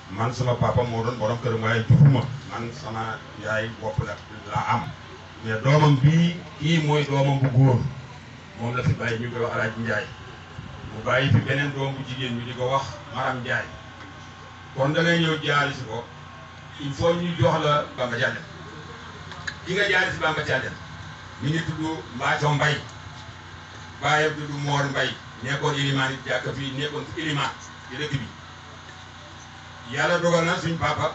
man sama papa moo doon borom këram waaye juruma man sama yaay bopp la laa am mais doomam bii kii mooy doomam bu góor moom la fi bàyyi ñu koy wax Alaaji Njaay mu bàyyi fi beneen doom bu jigéen ñu di ko wax Maram Njaay kon da ngay ñëw jaari si ko il faut ñu jox la Bamba Thiandé ki nga jaari si Bamba Thiandé mi ngi tudd Mbaaco Mbay bàyyam tudd Moor Mbay nekkoon ilimaan it jàkk fii nekkoon fi ilimaan ci dëkk bi yàlla dogal na suñ papa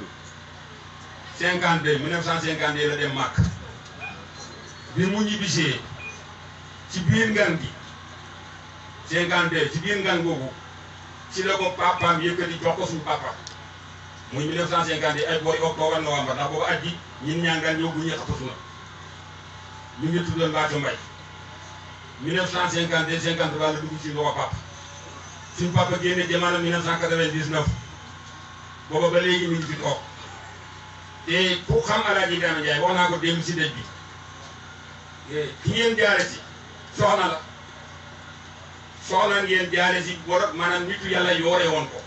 52 1952 la dem màkk bi mu ñibbisee ci biir ngan gi 52 ci biir ngan googu ci la ko papaam yëkkati jox ko suñu papa muy 1952 ay boori octobre novembre ndax boobu at ji ñin ñaangal ñëw bu ñuy xapatu na ñu ngi tuddoon Mbaaco Mbay 1952 53 la dugg ci loxo papa suñu papa génne jamono 1999 booba ba léegi mi ngi fi toog te ku xam Alaaji Ibrahima Ndiaye wax naa ko démb si dëj bi ki ngeen jaare si soxna la soxna ngeen jaare si borom maanaam nitu yàlla yoore woon ko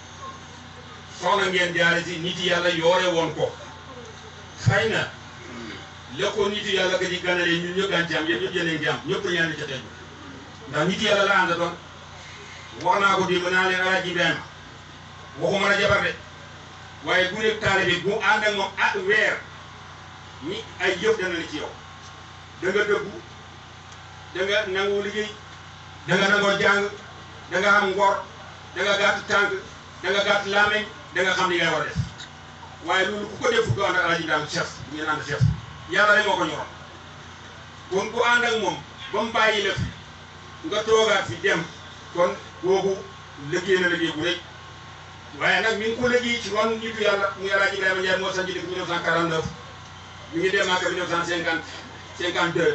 soxna ngeen jaare si nit yàlla yoore woon ko xëy na la ko nitu yàlla ka di ganale ñun ñëpp daan ci am yéen ñëpp yéen ci am ñëpp ñaan ca tey ndax nit yàlla la ànd doon wax naa ko démb naa leen Alaaji Ibrahima waxuma la jabar de waaye bu nekk taalibe bu ànd ak moom at weer ñi ay yëf dana la ci yow da nga dëggu da nga nangu liggéey da nga nangoo jàng da nga am ngor da nga gàtt tànk da nga gàtt laameñ da nga xam li ngay war a def waaye loolu ku ko def du ànd ak Alaaji Ibrahima chef bu ngeen ànd chef yàlla rek moo ko ñoroon kon ku ànd ak moom ba mu bàyyi la fi nga toogaat fi dem kon boobu liggéey na liggéey bu rëy waaye nag mi ngi ko liggéey ci ron nitu yàlla muy Alaaji Ibrahima Ndiaye moo sanc dëkk 1949 mi ngi dem Màkka 1950 52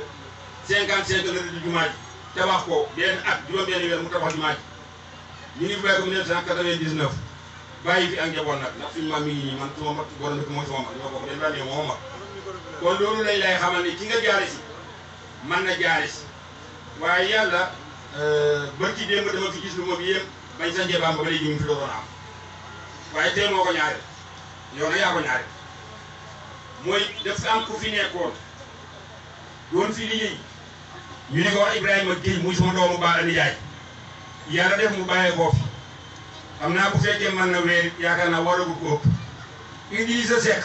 55 la di jumaa ji tabax ko benn at juróom-benn weer mu tabax jumaa ji ñu ngi bàyyi ko 1999 bàyyi fi ak njaboot nag ndax suñu maam mi ngi nii man suma mag borom dëkk mooy sama mag ñoo bokk benn bànnee moo mag kon loolu lañ lay xamal ne ki nga jaare si man na jaare si waaye yàlla bër ci démb dama fi gis lu moom yéem bañ sa njebaam ba ba léegi mu fi doon am waaye tey moo ko ñaareel yow nag yaa ko ñaareel mooy daf am ku fi nekkoon doon fi liggéey ñu di ko wax Ibrahima Guèye muy sama doomu ba nijaay yàlla def mu bàyyee koo fi xam naa bu fekkee mën na weer yaakaar naa waragul ko ëpp Idrissa Seck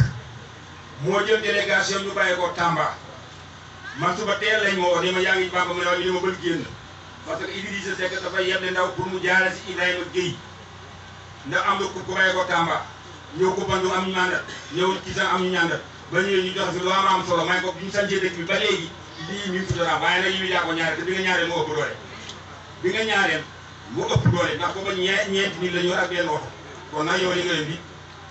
moo jël délégation ñu bàyyee ko Tamba man suba teel lañ ma woo ni ma yaa ngi Bamba mu ne waaye li ma bëgg génn parce que Idrissa Seck dafay yeble ndaw pour mu jaare si Ibrahima Guèye ndax am na ku ku bàyyi ko Tamba ñëw ko Bandung am ñu ñaandal ñëw ci sax am ñu ñaandal ba ñëwee ñu joxe fi lu am am solo may ko bi ñu sancee dëkk bi ba léegi lii mi ngi fi doon am waaye nag yi yaa ko ñaareel te bi nga ñaareel moo ëpp doole bi nga ñaareel mu ëpp doole ndax booba ñee ñeenti nit la ñu war ak benn oto kon nag yow li nga leen di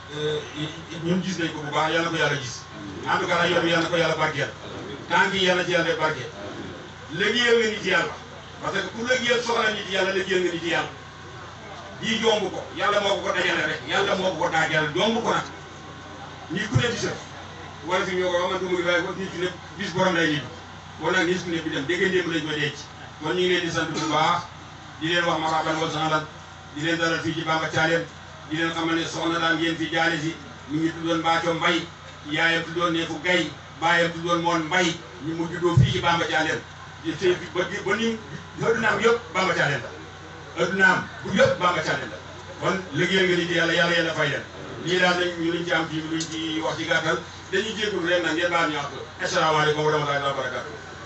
ñun gis nañ ko bu baax yal na ko yàlla gis en tout cas nag yoon bi yal na ko yàlla barkeel tànk yi yal na ci yàlla def barkeel liggéeyal nga nit yàlla parce que ku liggéeyal soxla nit yàlla liggéeyal nga nit yàlla lii jomb ko yàlla moo ko ko dajale rek yàlla moo ko ko daajal jomb ko nag nit ku ne di sa wala fi ñoo ko wax man du muy waaye ko nit ku ne bis borom lay nit kon nag nit ku ne bi dem dégg ndéem lañ ko denc kon ñu ngi leen di sant bu baax di leen wax marhaban wa sahlan di leen dalal fii ci Bamba Thialène di leen xamal ne soxna daan ngeen fi jaale si mi ngi tuddoon Mbaaco Mbay yaayam tuddoon Neefu Gay baayam tuddoon Moon Mbay ñu mu juddoo fii ci Bamba Thialène di tey ba ba ni addunaam yëpp Bamba Thialène la addunaam bu yëpp Bamba Thialène la kon liggéeyal nga nit yàlla yàlla yàlla fay leen lii daal lañ ñu luñ ci am ci luñ ci wax ci gàttal dañuy jégalu ren nag ngeen baal ñu wax asalaamaaleykum wa rahmatullahi wa barakatuh